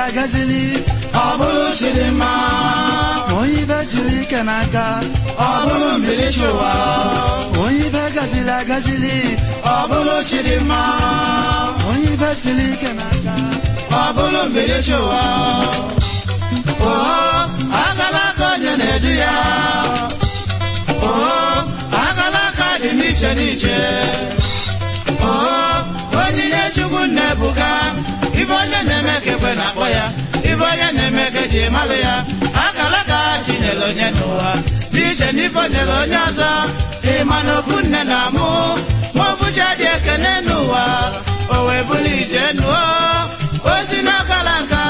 agazili ọ bụrụ chidimma onye ibe siri ike n'aka ọ bụrụ mbilichi ụwa onye ibe gazili agazili ọ bụrụ chidimma onye ibe siri ike n'aka ọ bụrụ mbilichi ụwa oho akala aka onye na-edu ya oho akala aka dị n'iche n'iche oho onyinye chukwu na-ebuka ibe onye na-eme ka ekwe na-akpọ ya ibe onye na-eme ka eji mara ya akala ka chi nyere onye n'ụwa n'iche n'ife o nyere onye ọzọ ịma na ofu nne na mụ ma ọ bụcha dị ekene n'ụwa o wee bụrụ ije nuo o si n'akala nka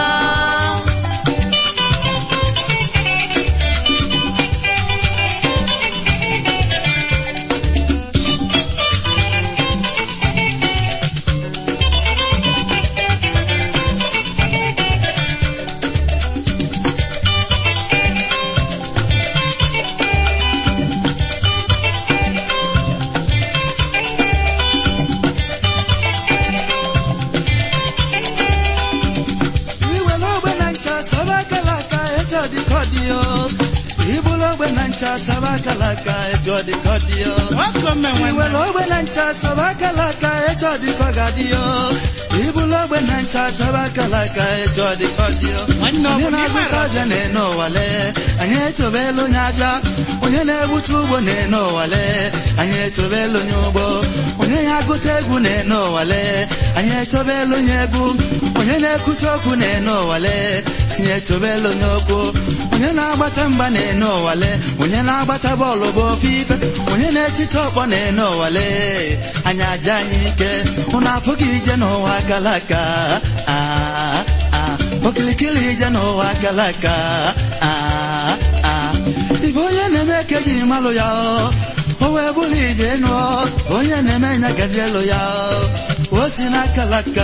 iwere ogbe na ncha saba akala aka etu ọ dị ka ọ dị yo ibulu ogbe na ncha saba akala aka etu ọ dị ka ọ dị yo nwoke mmenwe iwere ogbe na ncha saba akala aka etu ọ dị ka ọ ga-adị yo ibulu ogbe na ncha saba akala aka etu ọ dị ka ọ dị yo Nwanne ọ bụ onye na ị na-azụta mara? abịa na-ene ụwale anyị etobelu onye abịa onye na-egbutu ugbo na-ene ụwale anyị etobelu onye ugbo onye na-agụta egwu na-ene ụwale anyị etobelu onye egwu onye na-ekwute okwu na-ene ụwale anyị etobelu onye okwu onye na-agbata mgba na-ene ụwale onye na-agbata bọọlụ bụ ofe ife onye na-etite ọkpọ na-ene ụwale anyị aja anyị ike ụnụ apụghị ije n'ụwa gara aga Ah, ah. okilikili ije n'ụwa gara aga Ah, ah. ibe onye na-eme ka ejiri malụ ya o wee bụrụ ije nụọ onye na-eme nya gazi elu ya o si n'akala aka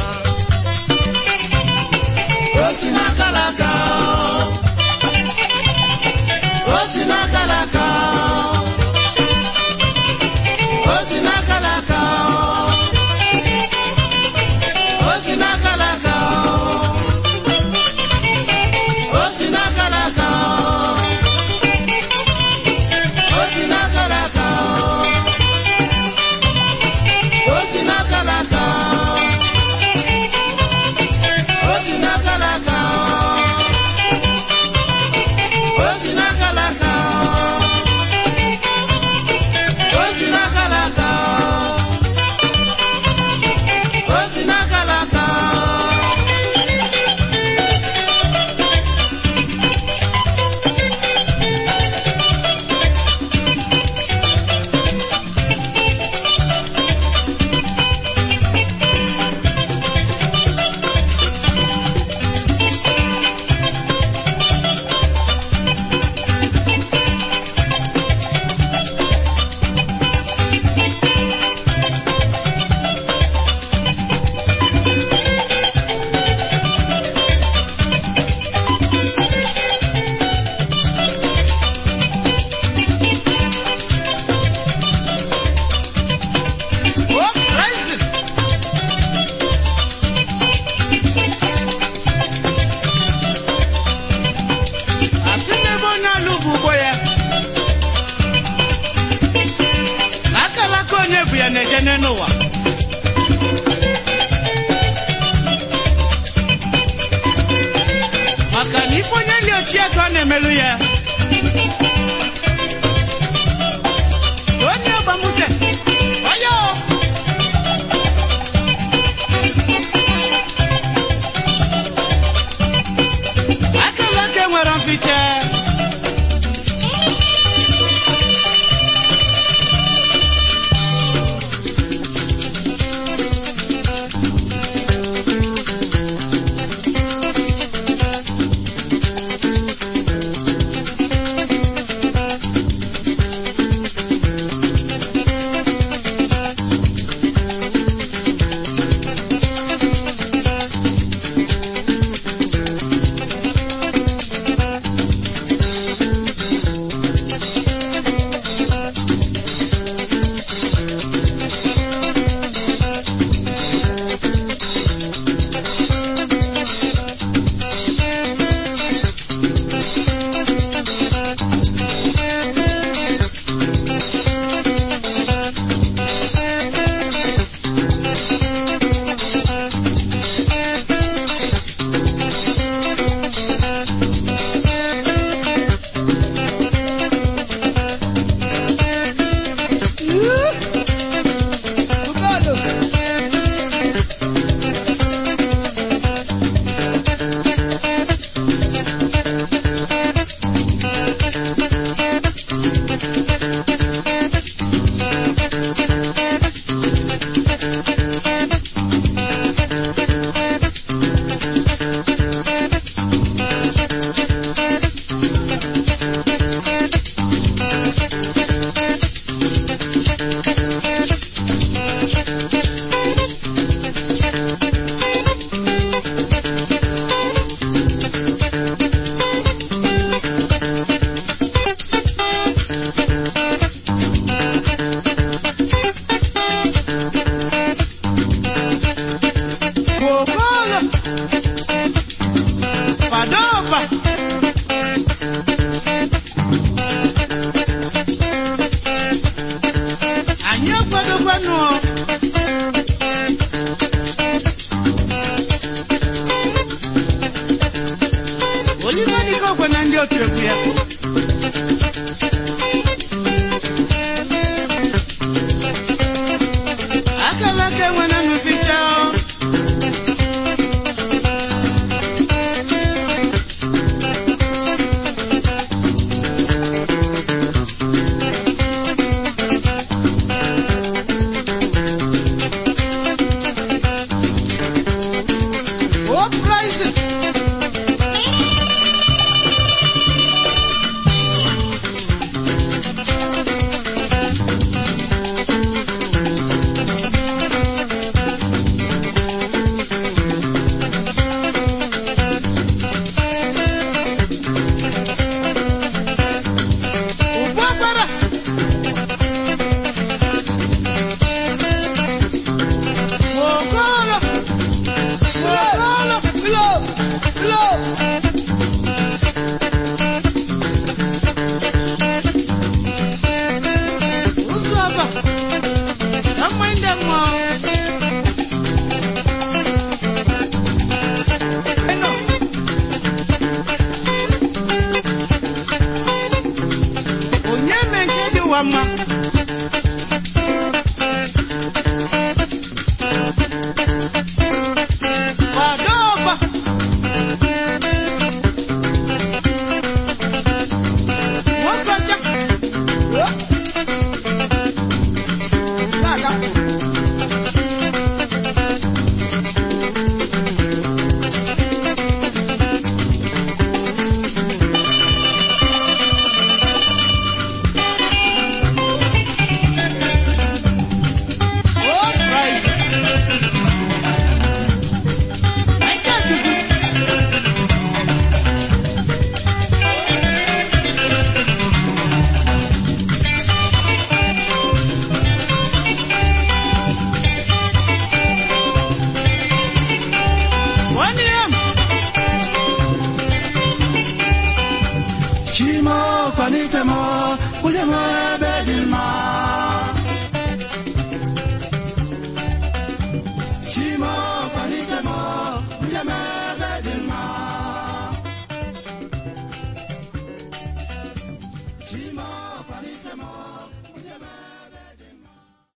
o si n'akala aka o si n'akala aka o si n'akala aka o si n'akala aka o si n'akala aka o si n'akala aka o si n'akala aka kwalite m onye m ebe